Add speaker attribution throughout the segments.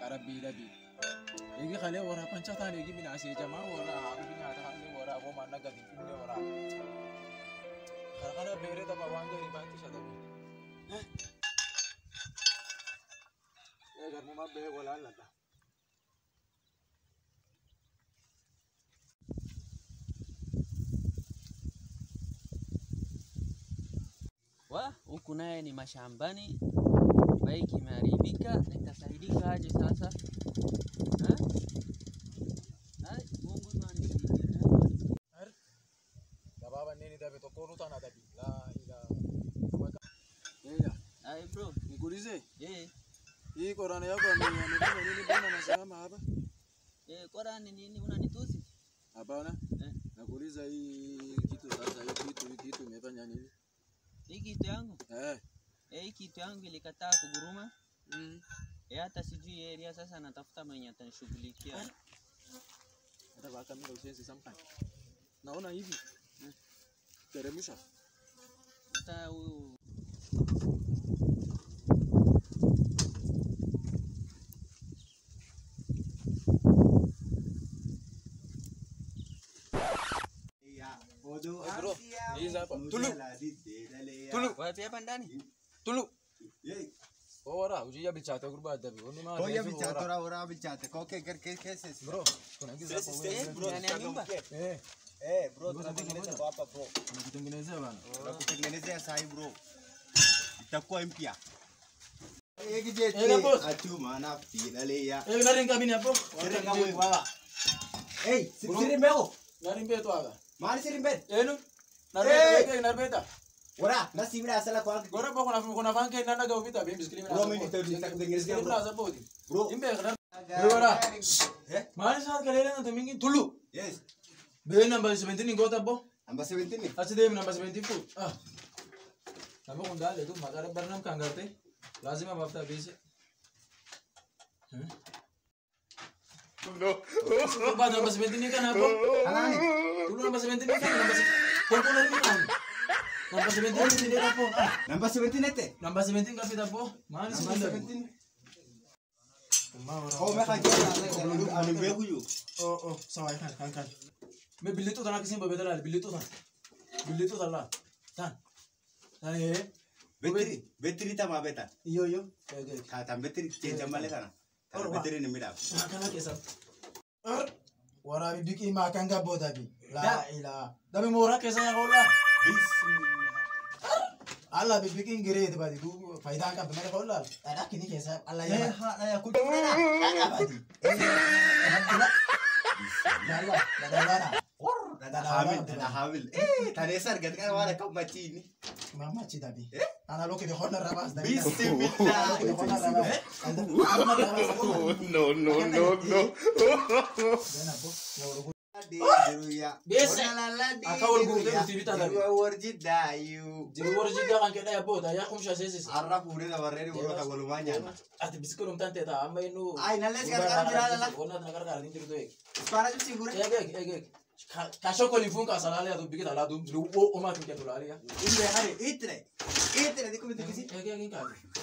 Speaker 1: rabbii dhabii. Eegi kalee waraa pancha taan eegi minaasee jamaa waraa haadhu nyaata kalee waraa homaa naga finfinnee waraa. Kara kana beeree tapha waan gaarii baatti isa dhabii. Ee garmumaa bee walaallata.
Speaker 2: wa huku naye ni mashambani, bike imeharibika, nitasaidika aje sasa? Ha? Hai, Mungu tu anisaidie, Mungu anisaidie.
Speaker 1: Gabaabaa inni dhabe tokko nu taana dhabii. Laa ilaa. Eeyaa.
Speaker 2: Hai bro,
Speaker 1: Nikuulize.
Speaker 2: eh,
Speaker 1: Hii korana yako amefanya nini bwana nasema hapa?
Speaker 2: eh, Korani nini unanitusi?
Speaker 1: Hapana.
Speaker 2: Eh,
Speaker 1: Nakuuliza hii kitu sasa hii kitu hii kitu imefanya nini?
Speaker 2: hii kitu yangu,
Speaker 1: Eh.
Speaker 2: eh, hii kitu yangu ilikataa kuguruma.
Speaker 1: Mm.
Speaker 2: Eh, hata sijui area sasa natafuta mwenye atanishughulikia.
Speaker 1: Hata baka mimi usensi sampai. Naona hivi. Eh. Teremsha.
Speaker 2: Hata huyu
Speaker 3: Bodo
Speaker 1: bro, hii hapa. Tulu.
Speaker 3: Tulu.
Speaker 1: Tulu.
Speaker 2: wapi hapa ndani?
Speaker 1: Tulu. Ora, ujia bichate gurba dabi. Onu ma.
Speaker 3: Koya bichate ora ora bichate. Koke कर के कैसे
Speaker 1: Bro, kuna giza hapo
Speaker 3: Sisi
Speaker 1: wewe.
Speaker 3: bro,
Speaker 2: ndani ya nyumba?
Speaker 1: Eh,
Speaker 3: Eh bro,
Speaker 1: Ngoja,
Speaker 3: tunatengeneza
Speaker 1: ngoja.
Speaker 3: hapa bro.
Speaker 1: unakutengenezea bana.
Speaker 3: Tunakutengenezea sahi bro. Itakuwa mpya. Ek
Speaker 1: Eh,
Speaker 3: jete
Speaker 1: boss.
Speaker 3: achuma na finale ya.
Speaker 1: Eh, unaringa mimi hapo?
Speaker 3: Siri kama hivi baba. Hey, siri mbeo.
Speaker 1: Narimbe tu aga.
Speaker 3: Mali siri mbele.
Speaker 1: Enu?
Speaker 3: Eh.
Speaker 1: Narbeta, narbeta.
Speaker 3: Ora, na simira sala kwa
Speaker 1: Gora pa kuna kuna vanke nana ga upita bimbi skrini
Speaker 3: Bro, mimi nita- nitakutengenezea, bro.
Speaker 1: Skrini bodi.
Speaker 3: bro.
Speaker 1: Imbe kana. Ora.
Speaker 3: Eh?
Speaker 1: Mali sa kalele na tumingi tulu.
Speaker 3: Yes.
Speaker 1: Be number 17 ngota bo.
Speaker 3: Amba 17.
Speaker 1: Achi dem number 74. Ah. Namo kundale tu magara barnam kangarte. Lazima bafta bise. No. Ba number 17 kan hapo?
Speaker 3: Halani.
Speaker 1: Tulu number 17 kan number 17. Kwa kuna nini kan? Number 17 ni hapo. Ah.
Speaker 3: Namba 17 ete.
Speaker 1: Number 17 kapita po. Mali
Speaker 3: Namba
Speaker 1: 17.
Speaker 3: 17. Oh, meka jana ani mbegu yu.
Speaker 1: Oh, oh, sawa kan kan kan. मैं बिल्ली तो था किसी में बेटा बिल्ली तो था बिल्ली तो था ला tan tan eh
Speaker 3: Betri, betri tama beta.
Speaker 1: iyo iyo kayak kayak
Speaker 3: Kata betri chenja male kana. Kata
Speaker 1: Ora.
Speaker 3: betri ni mira.
Speaker 1: nah kana kesa ar wara bi biki ma kan ga boda bi la ila da mi mora kesa ya hola
Speaker 3: Bismillah.
Speaker 1: alla bi biki ngire de badi du faida ka bi mara hola ada kini kesa alla
Speaker 3: Eh,
Speaker 1: ya
Speaker 3: ha na ya kutu na. Ada badi.
Speaker 1: la la la la la
Speaker 3: Dada hamil, dada hamil. Eh, tane sar gat kan wala kam machini.
Speaker 1: mama ci dabi ana loke de hola rabas da
Speaker 3: Bismillah.
Speaker 1: no no no no
Speaker 3: Jeruya.
Speaker 1: Biasa.
Speaker 3: Onalala di
Speaker 1: Akawal gum
Speaker 3: jeruya.
Speaker 1: tu tibita tadi.
Speaker 3: Jeruya warji dayu.
Speaker 1: Jadi wara jida kan keda ya boda ya kum shase sisi
Speaker 3: Arab udah na barreri udah ka golumanya.
Speaker 1: ati bisikul um tante ta amma inu
Speaker 3: Ay, nales ka kan jira la.
Speaker 1: wala na kar kar dintir doek
Speaker 3: Para ju sigure.
Speaker 1: ya gek ya gek ka shoko li fun ka salale adu bigita la dum lu o o ma tin ketu la ya
Speaker 3: Inde hari itre. Itre di kumiti kisi.
Speaker 1: ya gek ka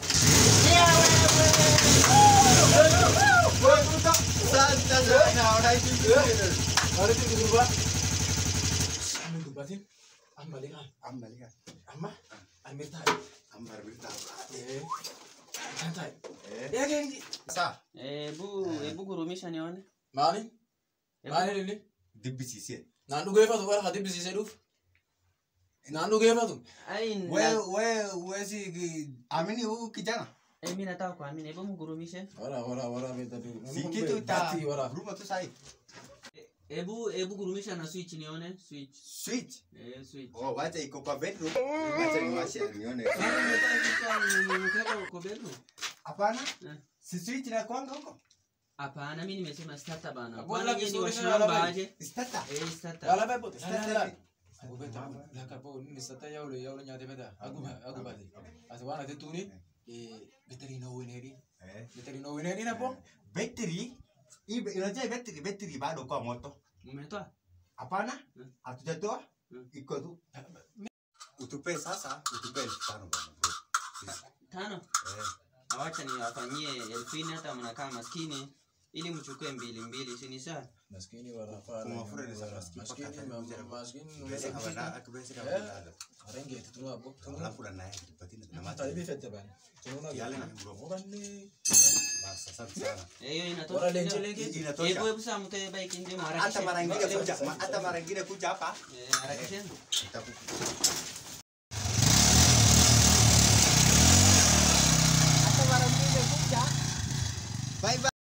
Speaker 3: Santa sana ora itu.
Speaker 1: Hari itu dulu ba amin tu batin amma le kan
Speaker 3: Ambali kan.
Speaker 1: amma amir ta
Speaker 3: Ambar berita.
Speaker 1: eh tantai
Speaker 3: Eh.
Speaker 1: ya gek
Speaker 3: Sa.
Speaker 2: Hebu hebu gurumisha nione.
Speaker 1: mani
Speaker 2: Hebu-
Speaker 1: mani ni
Speaker 3: Dibbi sisi.
Speaker 1: nandu gefa tu war hadi bisi seduf nandu gefa tu
Speaker 2: Ai
Speaker 3: We
Speaker 2: na-
Speaker 3: we we si ki- amini huyu kijana.
Speaker 2: eh, mimi nataka kuamini. Hebu mgurumishe.
Speaker 1: wara wara wara beta tu
Speaker 3: Si kitu ta
Speaker 1: Bati, wara
Speaker 3: Ruma tu sai.
Speaker 2: Hebu hebu gurumisha na switch nione. Switch.
Speaker 3: Switch.
Speaker 2: Eh, switch.
Speaker 3: Oh, wacha iko kwa bedroom. Wacha niwashe nione.
Speaker 2: Kama unataka kitu nimekeka uko bedroom.
Speaker 3: Hapana.
Speaker 2: Eh.
Speaker 3: Si switch na kwanga huko.
Speaker 2: Hapana, mimi nimesema starter bana.
Speaker 1: Hapo
Speaker 2: Kwani
Speaker 1: la
Speaker 2: nyinyi ni
Speaker 1: kisuri
Speaker 2: washamba
Speaker 1: na
Speaker 2: aje?
Speaker 3: Starter.
Speaker 2: Eh, starter.
Speaker 1: Wala ba po?
Speaker 3: Starter.
Speaker 1: Starter. Aku beta la ka po ni sata ya ulo ya ulo nyate beta. Aku ba aku ba. Asa wana te tuni eh beteri no wineri.
Speaker 3: Eh.
Speaker 1: Beteri no wineri na po.
Speaker 3: Battery. Hii be- unajua battery battery bado kwa moto.
Speaker 2: Umetoa?
Speaker 3: Hapana.
Speaker 2: Hmm.
Speaker 3: Hatujatoa.
Speaker 2: Hmm.
Speaker 3: Iko tu. Utupe sasa, utupe elfu tano bwana bro. Sisi.
Speaker 2: Tano.
Speaker 3: Eh.
Speaker 2: awacha niwafanyie elfu nne hata mnakaa maskini ili mchukue mbili mbili si ni sawa
Speaker 1: Maskini warafaa.
Speaker 3: Kumafura ni za
Speaker 1: wara-
Speaker 3: maskini
Speaker 1: Maskini
Speaker 3: mpaka
Speaker 1: ma-
Speaker 3: atakuja na-
Speaker 1: maskini
Speaker 3: Bese
Speaker 1: numeza
Speaker 3: kabala,
Speaker 1: kushika.
Speaker 3: akibese
Speaker 1: Eh.
Speaker 3: kabala.
Speaker 1: Arenge tunua bo. Tunua.
Speaker 3: Alafu na naye kipatina na
Speaker 1: Hata
Speaker 3: maji.
Speaker 1: hivi fete bana. Tununa
Speaker 3: Yale
Speaker 1: gani?
Speaker 3: na mrogo.
Speaker 1: Muranne.
Speaker 3: Basi, asante sana.
Speaker 2: Eh, hiyo
Speaker 1: Bora
Speaker 2: inatosha
Speaker 1: lenje
Speaker 2: kidogo.
Speaker 1: lenge.
Speaker 3: Hii inatosha.
Speaker 2: hebu hebu saa mtoe bike ndio
Speaker 3: Hata
Speaker 2: mharakishe
Speaker 3: mara ingine
Speaker 1: Leo
Speaker 3: kuja,
Speaker 1: sasa-
Speaker 3: ma- hata mara ingine kuja hapa.
Speaker 2: Eh, harakisheni
Speaker 3: Nitaku- Hata mara ingine kuja. Bye bye.